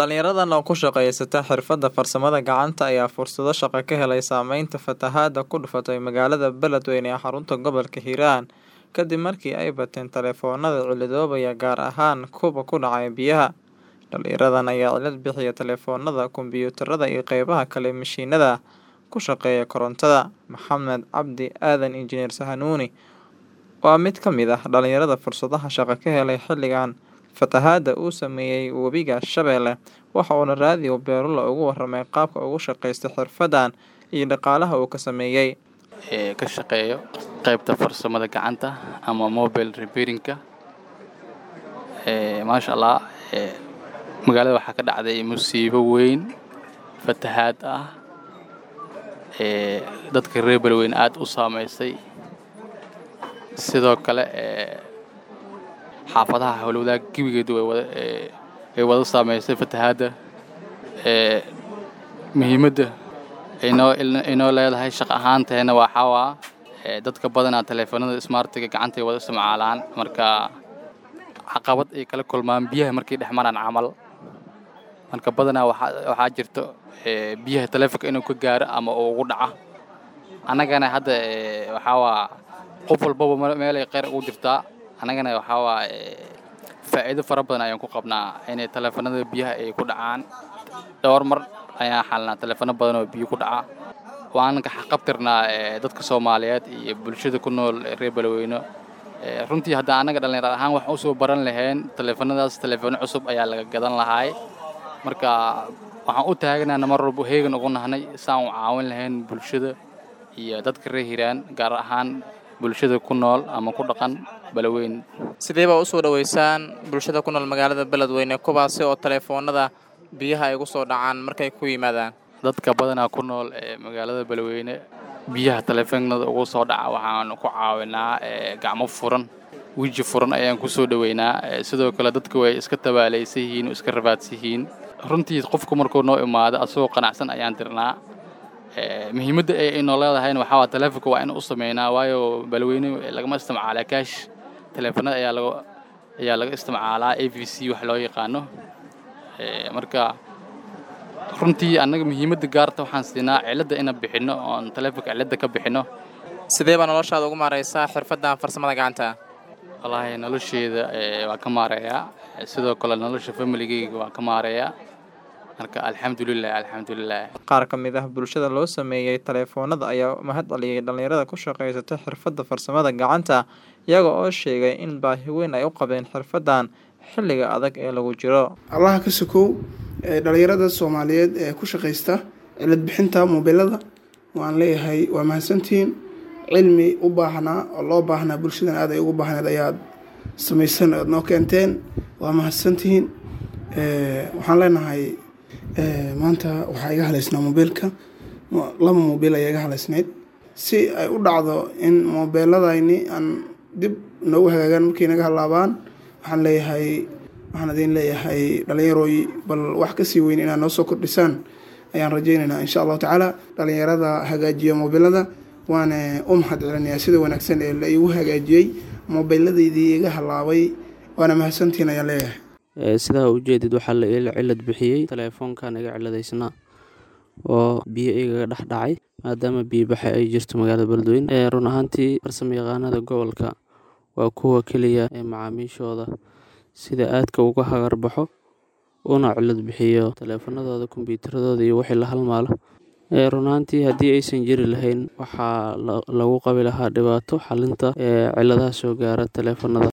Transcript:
Dhalinyaradan oo ku shaqeysata xirfadda farsamada gacanta ayaa fursado shaqo ka helay saameynta fatahaadda ku dhufatay magaalada Beledweyne ee xarunta gobolka Hiiraan kadib markii ay bateen taleefoonnada cilladaboobaya gaar ahaan kuwa ku dhacaya biyaha. Dhalinyaradan ayaa cilad bixiya taleefoonnada, kombiyuutarada iyo qaybaha kale ee mashiinada ku shaqeeya korontada. Maxamed Cabdi Aadan Injineer Sahanuuni waa mid ka mid ah dhalinyarada fursadaha shaqo ka helay xilligan fatahaadda uu saameeyay Webiga Shabeelle waxa uuna raadiyo Beerula uga warramay qaabka uu ugu shaqeysto xirfaddan iyo dhaqaalaha uu ka sameeyay. ee ka shaqeeyo qaybta farsamada gacanta ama mobile repairing-ka ee maasha allah ee magaalada waxaa ka dhacday musiibo weyn fatahaad ah ee dadka reer Beledweyne aad u saameysay sidoo kale ee xaafadaha howlwadaag gebigeedu way wada ee ay wada saameysay fatahaadda ee muhiimadda inoo inoo leedahay shaqo ahaanteena waxaa waa ee dadka badanaa taleefanada smartiga gacanta ay wada isticmaalaan marka caqabad ay kala kulmaan biyaha markay dhex maraan camal marka badanaa waxaa waxaa jirto ee biyaha taleefanka inuu ka gaaro ama uu ugu dhaco annagana hadda ee waxaa waa qof walbaba meel- meel ay kheyr ugu jirtaa annagana waxaa waa ee faa'iido fara badan ayaan ku qabnaa inay taleefanada biyaha ay ku dhacaan dhowr mar ayaan xalnaa taleefano badan oo biyo ku dhaca waan ka xaqabtirnaa ee dadka Soomaaliyeed iyo bulshada ku nool ee reer Beledweyne ee runtii hadda annaga dhalinyaro ahaan wax u soo baran lahayn taleefanadaas taleefano cusub ayaa laga gadan lahaay marka waxaan u taaganaana mar walba heegan ugu nahnay saan u caawin lahayn bulshada iyo dadka reer Hiiraan gaar ahaan bulshada ku nool ama ku dhaqan Beledweyne Sidee baa u soo dhaweysaan bulshada ku nool magaalada Beledweyne kuwaasi oo taleefoonnada biyaha ay ugu soo dhacaan markay ku yimaadaan? dadka badanaa ku nool ee magaalada Beledweyne biyaha taleefanada ugu soo dhaca waxaan ku caawinaa ee gacmo furan weji furan ayaan ku soo dhaweynaa ee sidoo kale dadku way iska tabaalaysan yihiin iska rafaadsan yihiin runtii qofku markuu noo imaado asagoo qanacsan ayaan dirnaa ee muhiimadda ay inoo leedahayna waxaa waa taleefanka waa in u sameynaa waayo Beledweyne lagama isticmaalaa cash taleefanada ayaa laga ayaa laga isticmaalaa AVC wax loo yaqaano ee marka runtii annaga muhiimadda gaarta waxaan siinaa cilada inaan bixinno oon taleefanka cilada ka bixinno Sidee baa noloshaada ugu maareysaa xirfaddan farsamada gacanta? wallaahi nolosheeda ee waa ka maareeyaa ee sidoo kale nolosha familigeyga waa ka maareeyaa marka alxamdulilah alxamdulilah Qaar ka mid ah bulshada loo sameeyay taleefoonnada ayaa mahad celiyay dhalinyarada ku shaqeysata xirfadda farsamada gacanta iyaga oo sheegay in baahi weyn ay u qabeen xirfaddan xilliga adag ee lagu jiro. allaha ka sokow ee dhalinyarada soomaaliyeed ee ku shaqaysta cilad bixinta mobilada waan leeyahay waa mahadsantihiin cilmi u baahnaa oo loo baahnaa bulshadan aad ay ugu baahneed ayaad samaysan oad noo keenteen waa mahadsantihiin Ee, waxaan leenahay ee, maanta waxaa iga haleysnaa mobiilka Mo- laba mobiil ayaa iga haleysneyd si ay u dhacdo in mobeeladayni aan dib noogu hagaagaan markay naga halaabaan waxaan leeyahay waxaan idin leeyahay dhalinyarooy bal wax kasii weyn inaad noo soo kordhisaan ayaan rajaynaynaa insha allahu tacaala dhalinyarada hagaajiya mobilada waana u mahad celinayaa sida wanaagsan ee la igu hagaajiyey mobiladaydii iga halaabay waana mahadsantihiin ayaan leeyahay Ee, sidaa ujeedid waxaa la ila cilad bixiyey taleefoonkan iga ciladaysnaa oo biyo igaga dhex dhacay maadaama biyo baxe ay jirto magaalada beledweyne ee run ahaantii farsamo yaqaanada gobolka waa kuwa keliya ee macaamiishooda sida aadka uga hagar baxo una cilad bixiyo taleefanadooda kombiyuutaradooda iyo wixii la halmaalo ee run ahaantii haddii aysan jiri lahayn waxaa la- lagu qabi lahaa dhibaato xalinta ee ciladaha soo gaara taleefanada